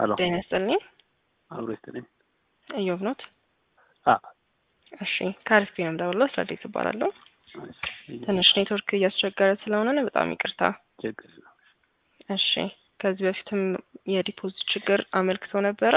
ሀሎ ጤና ይስጥልኝ። አብሮ ይስጥልኝ። እዮብ ኖት? አ እሺ ከአሪፍ ነው የምደውለው። ስራዴት እባላለሁ። ትንሽ ኔትወርክ እያስቸገረ ስለሆነ ነው፣ በጣም ይቅርታ። ችግር ነው። እሺ ከዚህ በፊትም የዲፖዚት ችግር አመልክተው ነበረ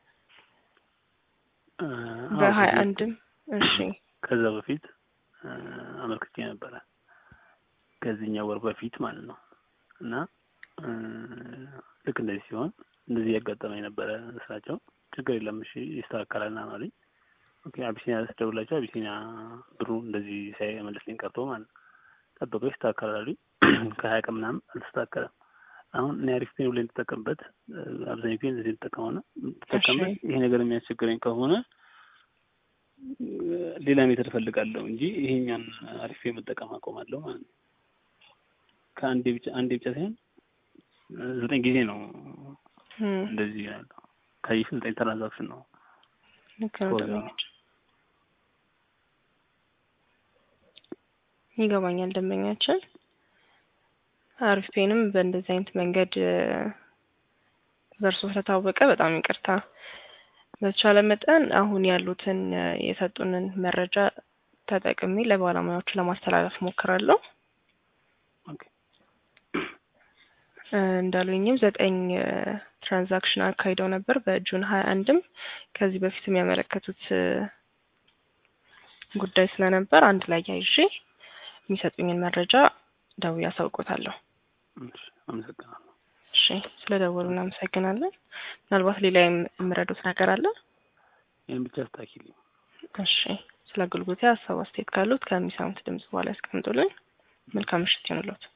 አ፣ አዎ፣ በሀያ ከዚህ- አንድም እሺ ከዛ በፊት አ፣ አመልክቼ ነበረ ከዚህኛው ወር በፊት ማለት ነው። እና አ፣ ልክ እንደዚህ ሲሆን እንደዚህ ያጋጠመኝ ነበረ ስራቸው ችግር የለም እሺ ይስተካከላል ና አሉኝ። ኦኬ አቢሲኒያ ስደውላቸው አቢሲኒያ ብሩ እንደዚህ ሳይመልስልኝ ቀርቶ ማለት ነው። ጠበቀው ይስተካከላል አሉኝ። ከሀያ ቀን ምናምን አልተስተካከለም። አሁን እኔ አሪፍ ፔን ብለን ተጠቀምበት አብዛኛው ጊዜ እንደዚህ ተጠቀመው ና ተጠቀምበት ይሄ ነገር የሚያስቸግረኝ ከሆነ ሌላ ሜተድ እፈልጋለሁ እንጂ ይሄኛን አሪፍ መጠቀም አቆማለሁ ማለት ነው። ከአንዴ ብቻ አንዴ ብቻ ሳይሆን ዘጠኝ ጊዜ ነው እም፣ እንደዚህ ያለው ካየሽ ዘጠኝ ትራንዛክሽን ነው። ልክ ነው። ኮዛ። ደንበኞች ይገባኛል። ደንበኛችን አሪፍ ፔንም በእንደዚህ አይነት መንገድ እ፣ በእርሶ ስለታወቀ በጣም ይቅርታ። በተቻለ መጠን አሁን ያሉትን እ፣ የሰጡንን መረጃ ተጠቅሜ ለባለሙያዎቹ ለማስተላለፍ ሞክራለሁ። ኦኬ እ፣ እንዳሉኝም ዘጠኝ እ፣ ትራንዛክሽን አካሂደው ነበር በጁን ሀያ አንድም ከዚህ በፊት የሚያመለከቱት እ፣ ጉዳይ ስለነበር አንድ ላይ ያይዤ የሚሰጡኝን መረጃ ደውዬ አሳውቆታለሁ። እሺ፣ አመሰግናለሁ። እሺ ስለ ደወሉ እናመሰግናለን። ምናልባት ሌላ የም- የምረዱት ነገር አለ? ይህን ብቻ አስታኪልኝ። እሺ ስለ አገልግሎቴ ሀሳብ አስተያየት ካሉት ከሚሰሙት ድምጽ በኋላ ያስቀምጡልን። መልካም ምሽት ይሁንልዎት።